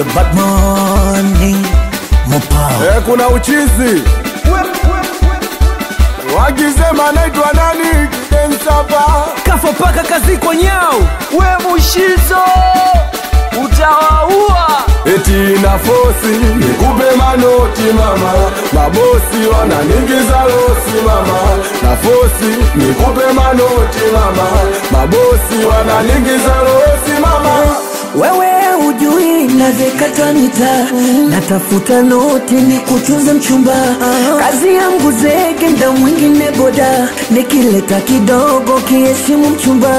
bad morning Mopa Eh, kuna uchizi wakisema naitwa nani kidensapa Kafo paka kazi kwa nyao we mushizo utawaua eti na fosi nikupe manoti mama mabosi wananingiza losi mama na fosi nikupe manoti mama mabosi wananingiza losi mama wewe ujui navyekata mita natafuta noti ni kutunza mchumba kazi yangu zege nda mwingine boda nikileta kidogo kiheshimu mchumba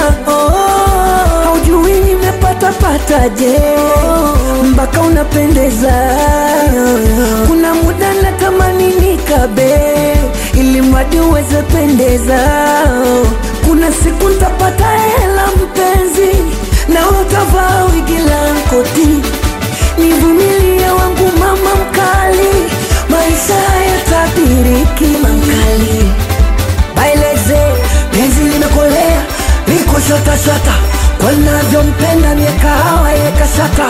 haujui nimepata pataje mpaka unapendeza kuna muda natamani nikabe ili mradi uweze pendeza kuna siku ntapata hela mpenzi na utavaa wigi la koti nivumilie wangu mama mkali maisha yatabiriki mankali baileze penzi limekolea liko shatashata kwanavyompenda miekahawa yekashata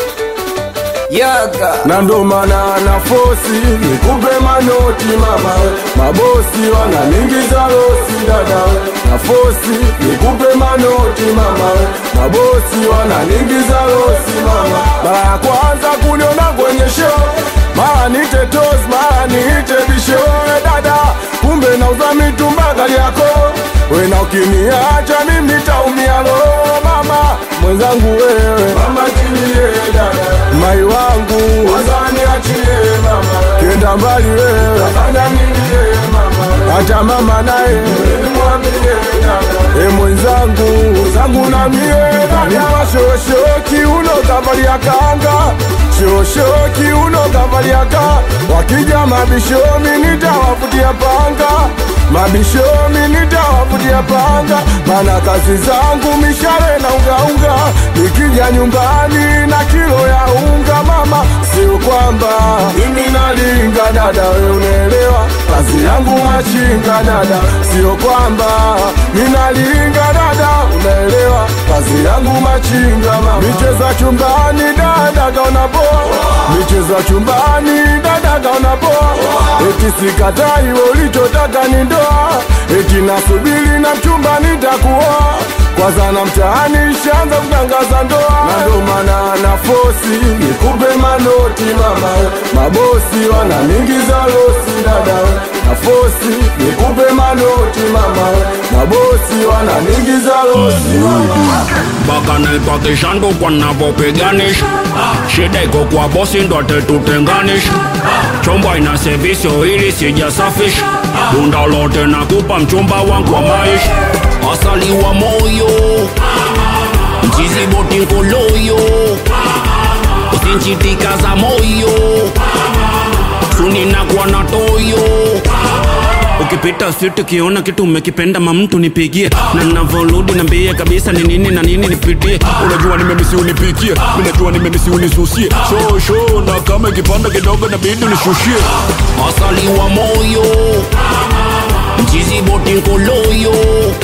yaga na ndo maana na fosi nikupe manoti mama mabosi wananingiza losi dada na fosi nikupe manoti mama mabosi wananingiza losi mama mara ya kwanza kuniona kwenye show mara nite tos mara niite bisho we dada kumbe nauza mitumba gari yako wena ukiniacha mimi taumia lo mama mwenzangu wewe mama tilie dada mai wangu wazani achie mama kenda mbali wewe afanya nini mama hata mama naye mwambie dada e mwenzangu zangu na mie dada shoshoki uno kavalia kanga shoshoki uno kavalia ka wakija mabishomi nitawafutia panga mabishomi nitawafutia panga mana kazi zangu mishale na ungaunga nikija nyumbani na kilo ya unga mama sio kwamba mimi nalinga dada we unaelewa kazi yangu machinga dada sio kwamba ninalinga dada unaelewa kazi yangu machinga mama micheza chumbani dada kaona poa micheza chumbani dada kaona poa eti sikatai we ulichotaka ni ndoa eti nasubiri na mchumba nitakuoa kwanza na mtaani shanza kutangaza ndoa na ndo maana na fosi nikupe manoti mama mabosi wananingiza losi dada na fosi nikupe manoti mama mabosi wananingiza losi mama mpaka naipakishangu kwa navyopiganisha shida iko kwa bosi ndo atetutenganisha chomba ina sevisio ili sijasafisha bunda lote nakupa mchumba wangu wa maisha asali wa moyo mchizi boti nkoloyo usinchitika za moyo suninakuwa na toyo ukipita siti ukiona kitu umekipenda mamtu nipigie na navoludi nambie kabisa ni nini na nini nipitie unajua nimemisi unipikie minajua nimemisi unisusie sho sho na kama ikipanda kidogo nabidi unishushie asali wa moyo mchizi boti nkoloyo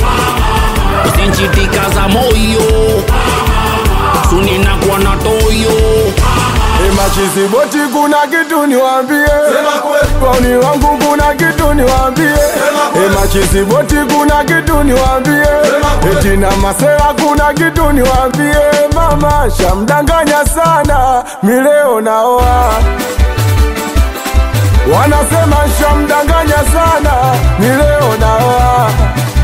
usinchitika za moyo suninakuwa na toyo Emachizi boti kuna kitu niwambie, wauni wangu kuna kitu niwambie. Emachizi boti kuna kitu niwambie, eti na masera kuna kitu niwambie. Mama shamdanganya sana, mileo naoa wanasema shamdanganya sana, mileo naoa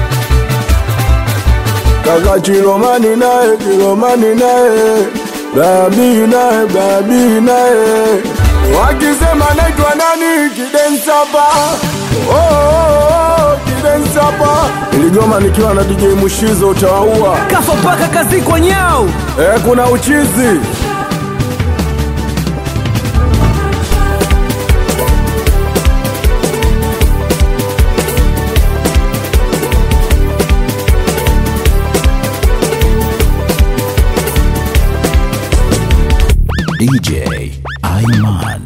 kaka Chilomani naye Chilomani naye babi naye babi naye wakisema naitwa nani kidensapa oh, oh, oh, kidensapa iligoma nikiwa na DJ Mushizo utawaua Kafo paka kazi kwa nyao eh, kuna uchizi DJ Aiman